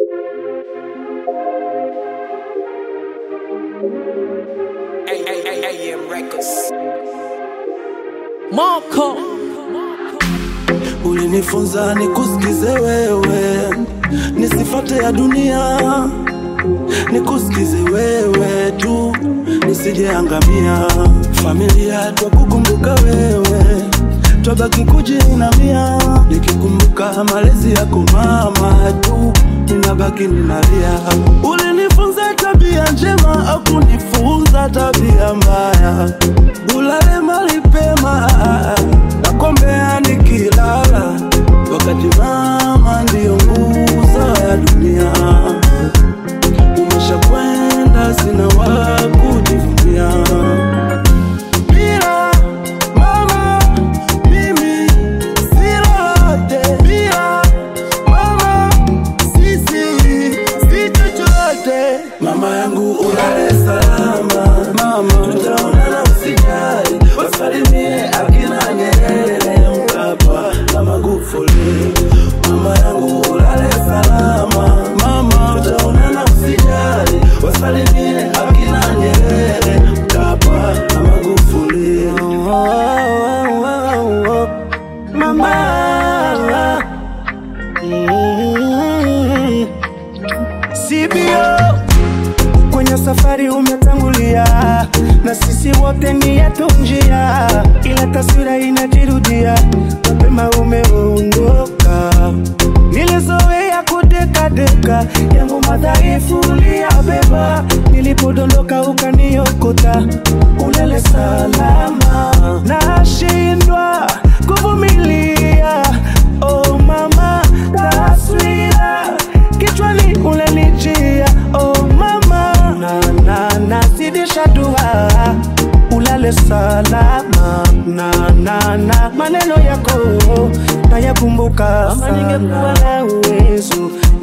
AM Records. Marco Ulinifunza nikusikize wewe, nisifate ya dunia, nikusikize wewe tu, nisijeangamia. Familia twakukumbuka wewe, twabaki kujiinamia, nikikumbuka malezi yako mama tu, ninabaki ninalia. Ulinifunza tabia njema, au kunifunza tabia mbaya, ulale mali pema nakombea nikilala, wakati mama ndiyo nguzo ya dunia. Umeshakwenda, sina wa kujivunia. Bila mama mimi si lolote, bila mama sisi si chochote. Mama yangu ulale salama, mama tutaonana, usijali, wasalimie akina Nyerere, Mkapa na Magufuli. Mama yangu ulale salama, mama tutaonana, usijali, wasalimie akina Nyerere, Mkapa na Magufuli. Oh, oh, oh, oh. Mama mm. CBO kwenye safari umetangulia, na sisi wote ni yetu njia, ila taswira inajirudia, mapema umeondoka. Nilizoea kudekadeka, yangu madhaifu uliyabeba, nilipodondoka ukaniokota, ulele salama, nashindwa kuvumilia. Oh mama, taswira kichwani unanijia. Oh mama, na na nazidisha dua ulale salama na na na maneno yako nayakumbuka sana. Ningekuwa na uwezo